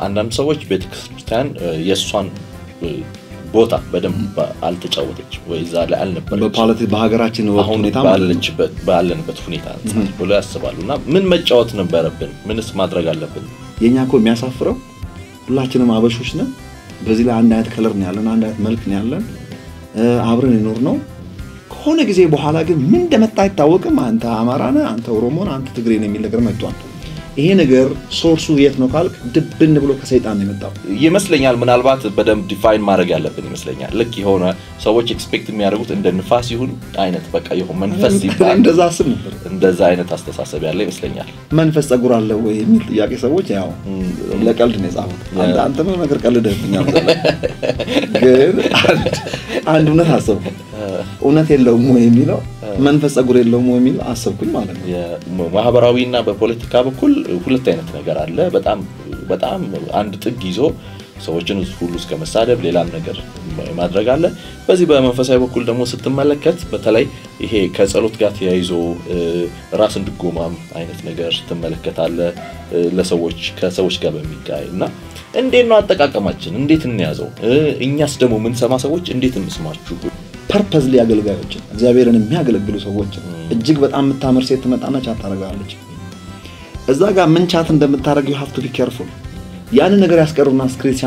አንዳንድ ሰዎች ቤተክርስቲያን የእሷን ቦታ በደንብ አልተጫወተች ወይ እዛ ላይ አልነበረች በፖለቲ በሀገራችን ወቅት አሁን ሁኔታ ማለት ነው። ባለችበት ባለንበት ሁኔታ አንጻር ብሎ ያስባሉ እና ምን መጫወት ነበረብን? ምንስ ማድረግ አለብን? የኛ እኮ የሚያሳፍረው ሁላችንም አበሾች ነን። በዚህ ላይ አንድ አይነት ከለር ነው ያለን፣ አንድ አይነት መልክ ነው ያለን፣ እ፣ አብረን የኖር ነው። ከሆነ ጊዜ በኋላ ግን ምን እንደመጣ አይታወቅም። አንተ አማራ ነህ፣ አንተ ኦሮሞ ነህ፣ አንተ ትግሬ ነህ የሚል ነገር መጥቷል። ይሄ ነገር ሶርሱ የት ነው ካልክ ድብን ብሎ ከሰይጣን ነው የመጣው። ይመስለኛል ምናልባት በደንብ ዲፋይን ማድረግ ያለብን ይመስለኛል። ልክ የሆነ ሰዎች ኤክስፔክት የሚያደርጉት እንደ ንፋስ ይሁን አይነት በቃ የሆነ መንፈስ ሲባል እንደዛ አስብ ነበር። እንደዛ አይነት አስተሳሰብ ያለ ይመስለኛል። መንፈስ ጸጉር አለ ወይ የሚል ጥያቄ ሰዎች ያው ለቀልድ ነው የጻፉት። አንተ አንተ ምን ነገር ቀልደህብኛል። ግን አንድ አንድ እውነት አሰብኩ። እውነት የለውም ወይ የሚለው መንፈስ ጸጉር የለውም ወይ የሚለው አሰብኩኝ ማለት ነው። ማህበራዊ እና በፖለቲካ በኩል ሁለት አይነት ነገር አለ። በጣም በጣም አንድ ጥግ ይዞ ሰዎችን ሁሉ እስከ መሳደብ ሌላም ነገር ማድረግ አለ። በዚህ በመንፈሳዊ በኩል ደግሞ ስትመለከት በተለይ ይሄ ከጸሎት ጋር ተያይዞ እ፣ ራስን ድጎማም አይነት ነገር ትመለከታለ እ፣ ለሰዎች ከሰዎች ጋር በሚጋይ እና እንዴት ነው አጠቃቀማችን? እንዴት እንያዘው? እ፣ እኛስ ደግሞ የምንሰማ ሰዎች እንዴት እንስማችሁ? ፐርፐዝሊ አገልጋዮችን እግዚአብሔርን የሚያገለግሉ ሰዎችን እጅግ በጣም የምታምር ሴት ትመጣና ቻት ታደርጋለች። እዛ ጋር ምን ቻት እንደምታደርግ ዩ ሃቭ ቱ ቢ ኬርፉል። ያንን ነገር ያስቀሩና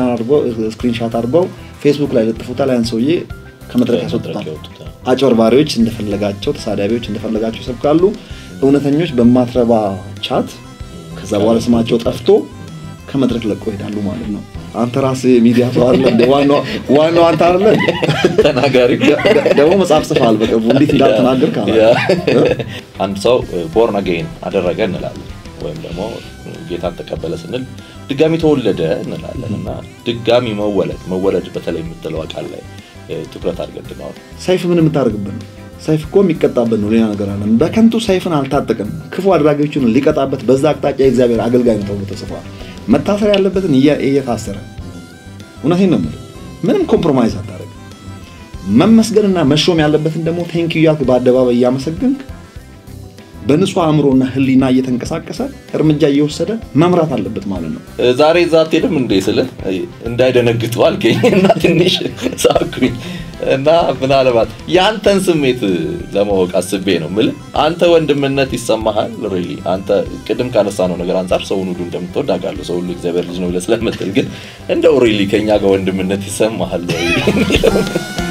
ስክሪንሻት አድርገው ፌስቡክ ላይ ለጥፉታል። ያን ሰውዬ ከመድረክ ያስወጡታል። ያወጡታል። አጭበርባሪዎች እንደፈለጋቸው፣ ተሳዳቢዎች እንደፈለጋቸው ይሰብካሉ። እውነተኞች በማትረባ ቻት ከዛ በኋላ ስማቸው ጠፍቶ ከመድረክ ለቆ ይሄዳሉ ማለት ነው። አንተ ራስህ የሚዲያ ሰው አይደለ እንዴ? ዋናው ዋናው አንተ አይደለ እንዴ? ተናጋሪ ደግሞ መጽሐፍ ጽፈሃል በቅርቡ እንዴት እንዳልተናገር ካላ አንድ ሰው ቦርን አጌን አደረገ እንላለን ወይም ደግሞ ጌታን ተቀበለ ስንል ድጋሚ ተወለደ እንላለን እና ድጋሚ መወለድ መወለድ በተለይ የምትለው ቃል ላይ እ፣ ትኩረት አድርገን እንድናወራ ሰይፍ ምን የምታደርግበት ነው? ሰይፍ እኮ የሚቀጣበት ነው። ሌላ ነገር አለ። በከንቱ ሰይፍን አልታጠቅም። ክፉ አድራጊዎችን ሊቀጣበት በዛ አቅጣጫ የእግዚአብሔር አገልጋይ ነው ተብሎ ተጽፏል። መታሰር ያለበትን እያ- እየታሰረ እውነቴን ነው የምልህ። ምንም ኮምፕሮማይዝ አታደርግ። መመስገንና መሾም ያለበትን ደግሞ ቴንኪዩ እያልክ በአደባባይ እያመሰግንክ በንጹህ አእምሮና ሕሊና እየተንቀሳቀሰ እርምጃ እየወሰደ መምራት አለበት ማለት ነው። እ፣ ዛሬ እዛ አትሄድም እንዴ ስልህ እ፣ እንዳይደነግጡ አልከኝ እና ትንሽ ሳኩኝ እና ምናልባት የአንተን ስሜት ለማወቅ አስቤ ነው የምልህ። አንተ ወንድምነት ይሰማሃል? ሪሊ አንተ ቅድም ካነሳነው ነገር አንጻር ሰውን ሁሉ እንደምትወድ አውቃለሁ። ሰው ሁሉ እግዚአብሔር ልጅ ነው ብለህ ስለምትል ግን እንደው ሪሊ ከኛ ጋር ወንድምነት ይሰማሃል ወይ?